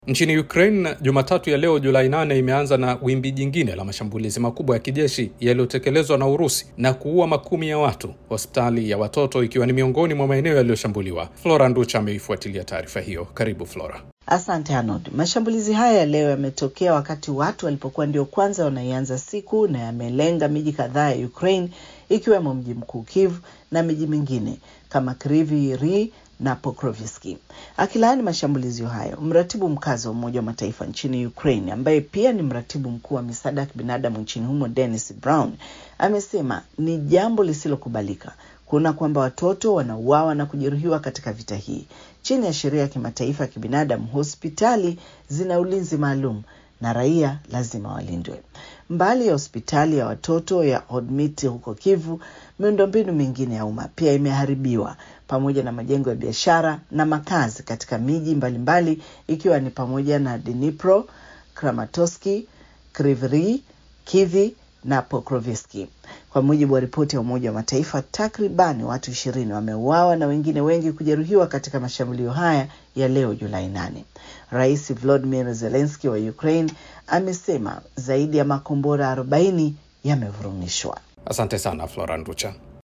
Nchini Ukraine, Jumatatu ya leo Julai 8 imeanza na wimbi jingine la mashambulizi makubwa ya kijeshi yaliyotekelezwa na Urusi na kuua makumi ya watu, hospitali ya watoto ikiwa ni miongoni mwa maeneo yaliyoshambuliwa. Flora Nducha ameifuatilia taarifa hiyo. Karibu Flora. Asante Arnold. Mashambulizi haya ya leo yametokea wakati watu walipokuwa ndio kwanza wanaianza siku na yamelenga miji kadhaa ya Ukraine ikiwemo mji mkuu Kiev na miji mingine kama Kryvyi Rih na Pokrovsky. Akilaani mashambulizi hayo, mratibu mkazi wa Umoja wa Mataifa nchini Ukraine ambaye pia ni mratibu mkuu wa misaada ya kibinadamu nchini humo Dennis Brown amesema ni jambo lisilokubalika kuona kwamba watoto wanauawa na kujeruhiwa katika vita hii. Chini ya sheria ya kimataifa ya kibinadamu, hospitali zina ulinzi maalum na raia lazima walindwe. Mbali ya hospitali ya watoto ya Hodmit huko Kivu, miundombinu mingine ya umma pia imeharibiwa pamoja na majengo ya biashara na makazi katika miji mbalimbali ikiwa ni pamoja na Dnipro, Kramatorsk, Kryvyi Rih, Kiev na Pokrovsky. Kwa mujibu wa ripoti ya Umoja wa Mataifa, takribani watu ishirini wameuawa na wengine wengi kujeruhiwa katika mashambulio haya ya leo Julai nane. Rais Volodymyr Zelensky wa Ukraine amesema zaidi ya makombora 40 yamevurumishwa. Asante sana Flora Nducha.